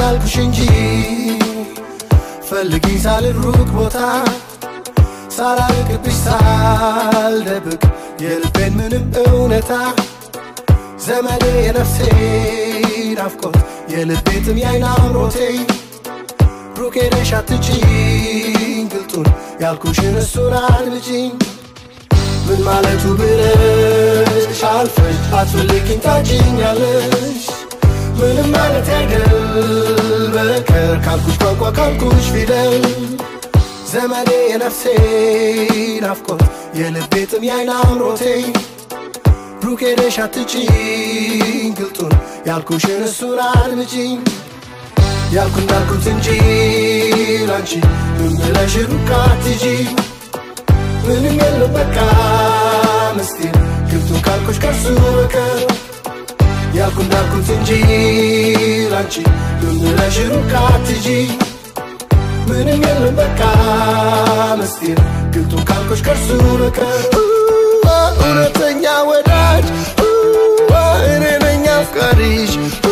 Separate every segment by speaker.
Speaker 1: አልኩሽ እንጂ ፈልጊኝ ሳልል ሩቅ ቦታ ሳላርቅብሽ ሳልደብቅ የልቤን ምንም እውነታ ዘመዴ የነፍሴ ናፍቆት የልቤ ጥም የዓይን አምሮቴ ሩቅ ሄደሽ አትጪኝ ግልጡን ያልኩሽን እሱን አድምጪኝ ምን ማለቱ ብለሽ አልፈሽ አትፈልጊኝ ታጭኛለሽ ምንም ማለት አይደል በቀር ካልኩሽ ቋንቋ ካልኩሽ ፊደል ዘመዴ የነፍሴ ናፍቆት የልቤ ጥም የዓይን አምሮቴ ሩቅ ሄደሽ አትጪኝ ግልጡን ያልኩሽን እሱን አድምጪኝ ያልኩ እንዳልኩት እንጂ ላንቺ ምን ብለሽ ሩቅ አትጂ ምንም የለም በቃ ምስጢር ግብቱን ካልኩሽ ከርሱ በቀር ያልኩ እንዳልኩት እንጂ ላንቺ ምን ብለሽ ሩቅ አትጂ ምንም የለም በቃ ምስጢር ግብቱን ካልኩሽ ከርሱ በቀር እውነተኛ ወዳጅ እኔ ነኝ አፍቃሪሽ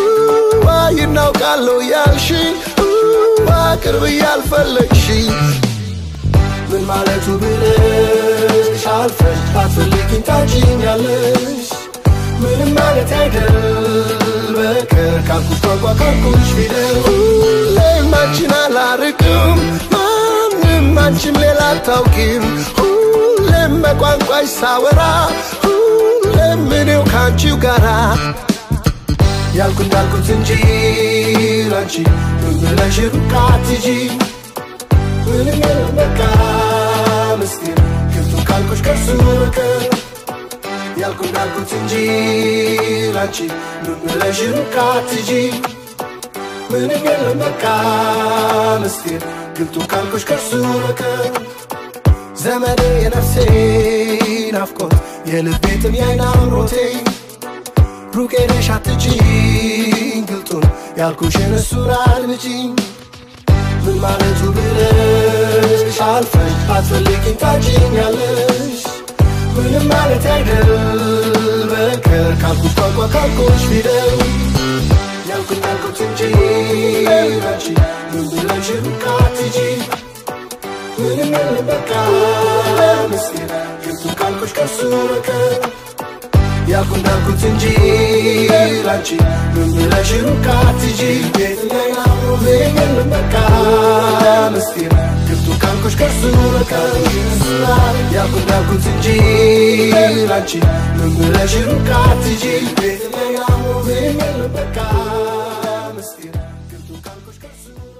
Speaker 1: ይናውቃለሁ ያልሽ ቅርብ ያልፈለግሽ ምን ማለቱ ብለሽ አልፈሽ አትፈልጊኝ ታጭኛለሽ ምንም ማለት አይደል በቀር ካልኩሽ ቋንቋ ካልኩሽ ፊደል ሁሌም አንቺን አላርቅም ማንም አንቺም ሌላ አታውቂም ሁሌም በቋንቋሽ ሳወራ ሁሌም እኔው ከአንቺው ጋራ ያልኩ እንዳልኩት እንጂ ላንቺ ምን ብለሽ ሩቅ አትጂ ምንም የለም በቃ ምስጢር ግብቱን ካልኩሽ ከርሱ በቀር ያልኩ እንዳልኩት እንጂ ላንቺ ምን ብለሽ ሩቅ አትጂ ምንም የለም በቃ ምስጢር ግብቱን ካልኩሽ ከርሱ በቀር ዘመዴ የነፍሴ ናፍቆት የልቤ ጥም የዓይን አምሮቴ ሩቅ ሄደሽ አትጪኝ ግልጡን ያልኩሽን እሱን አድምጪኝ ምን ማለቱ ብለሽ አልፈሽ አትፈልጊኝ ታጭኛለሽ ምንም ማለት አይደል በቀር ካልኩሽ ቋንቋ ካልኩሽ ፊደል ያልኩኝ ያልኩት እንጂ አንቺ ምን ብለሽ ሩቅ አትጂ ምንም የለም በቃ ምስጢር ግብቱን ካልኩሽ ከርሱ በቀር ያልኩ እንዳልኩት እንጂ ላንቺ ምን ብለሽ ሩቅ አትጂ ቤትኛይ አብሮ የለም በቃ ምስጢር ግብቱን ካልኩሽ ከርሱ በቀር ያልኩ እንዳልኩት እንጂ ላንቺ ምን ብለሽ ሩቅ አትጂ ቤትኛይ አብሮ የለም በቃ ምስጢር ግብቱን ካልኩሽ ከርሱ